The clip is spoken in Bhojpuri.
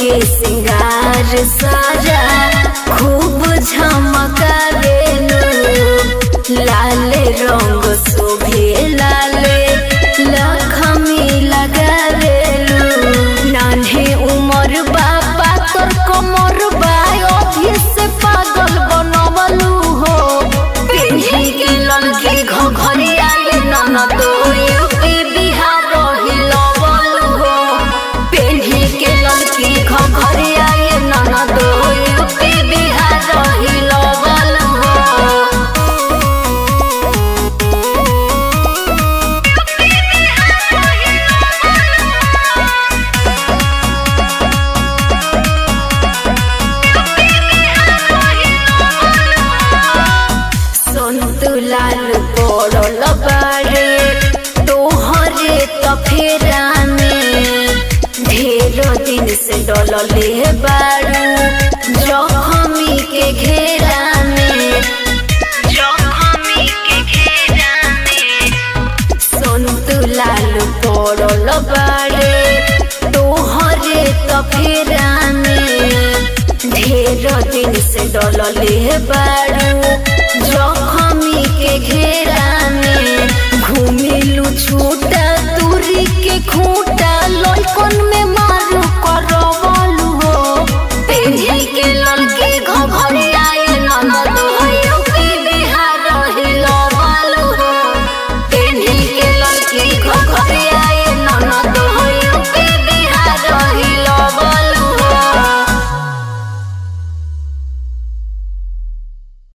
के सिंगार सारा खूब झमकावेलू लाल रंग शोभे लाले लखमी लगावेलू नान्हे उमर बाबा तोर कमर बा अभी से पागल बनवलू हो पिन्ही के ललकी घघरिया ये ननद यूपी बिहार हिलवलू हो पिन्ही के ललकी घघरिया ये ननद यूपी बिहार हिलवलू हो संतु लाल पड़ल बारे तोहरे तफेरा में ढेर दिन से डलले बारू जखमी के घेरा में जखमी के घेरा में संतु लाल पड़ल बारे तोहरे तफेरा में ढेर दिन से डलले बारू